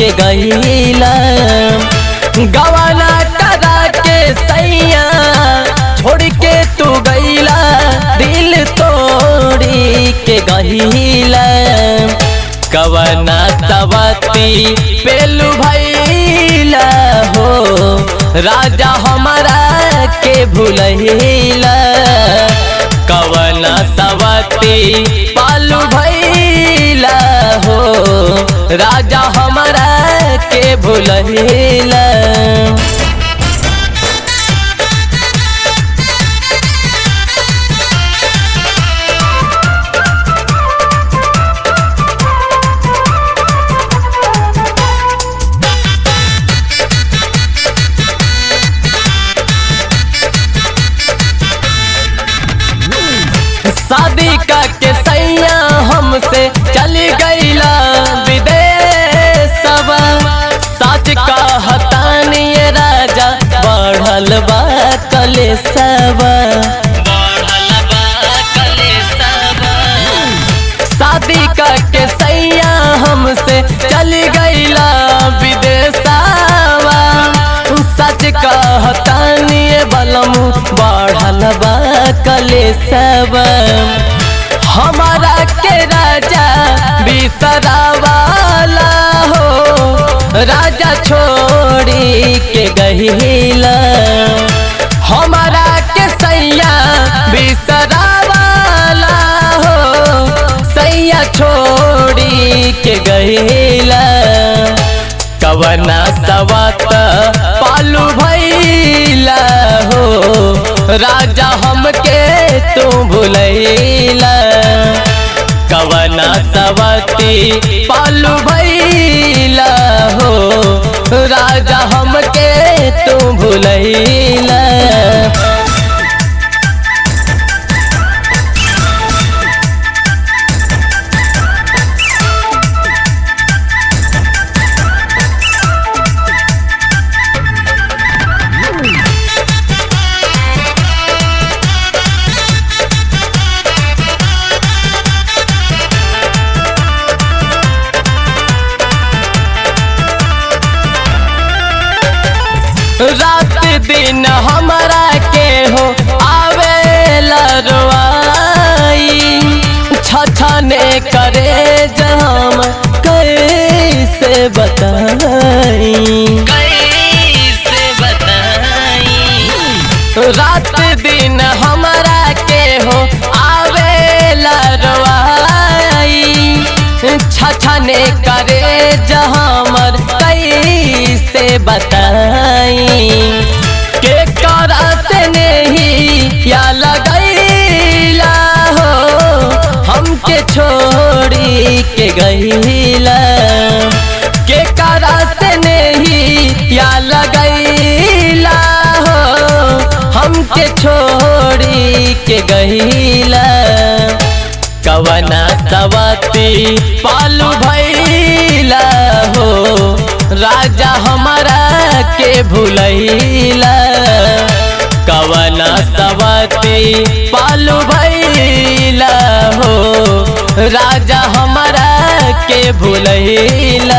के गईला गवाना करा के सैया छोड़ के तू गईला दिल तोड़ी के गईला कवना सवती पेलू भैला हो राजा हमारा के भूलैला कवना सवती पालू भैला हो राजा हमारा के भूलैला शादी का के सैया हमसे चली गईला विदेशवा सच कहतानी ये राजा बढ़ल बा कलेसवा शादी का के सैया हमसे चली गईला विदेशवा सच कहतानी ये बलम बढ़ल बा कलेसवा हमारा के राजा बिसरावाला हो राजा छोड़ी के गहिला हमारा के सैया बिसरावाला हो सैया छोड़ी के गहिला कवना सवत पालू भैला हो राजा हमके तू भूलैला कवना सवती पालू भैला हो राजा हमके तू भूलैला रात दिन हमारा के हो आवे लरवाई छछने करे जम कैसे बताई कैसे बताई रात दिन हमारा के हो आवे लरवाई छछने करे जहमर कैसे बताई के करा से नहीं या लगैला हो हमके छोड़ी के गईला के करा से नहीं या लगैला हो हमके छोड़ी के गईला कवना सवती पालू भैला हो राजा हमारा के भूलैला कवना सवती पालू भैला हो राजा हमारा के भूलैला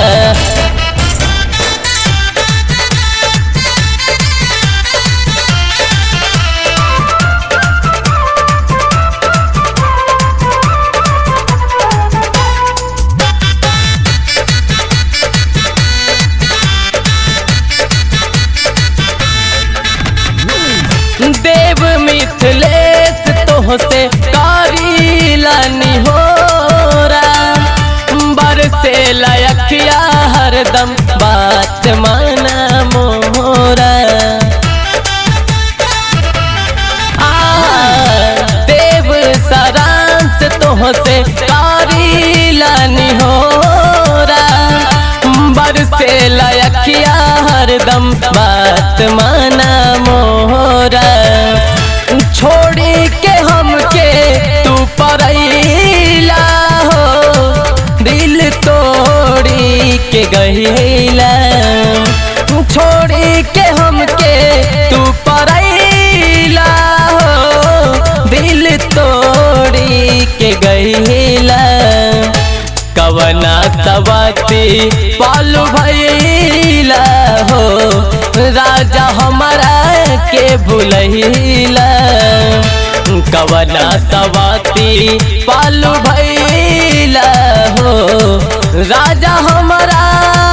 देव मिथिलेश तोहसे करीलानी हो बरसे लयखिया हरदम बात माना मोरा आ, देव सारांश तोहसे करीलानी हो बरसे लयखिया हरदम बात माना मोरा छोड़ी के हमके तू परैला हो दिल तोड़ी के गईला छोड़ी के हमके तू परैला हो दिल तोड़ी के गईला कवना सवती पालू भैला हो राजा हमारा के भूलैला कवना सवाती पालू भैला हो राजा हमारा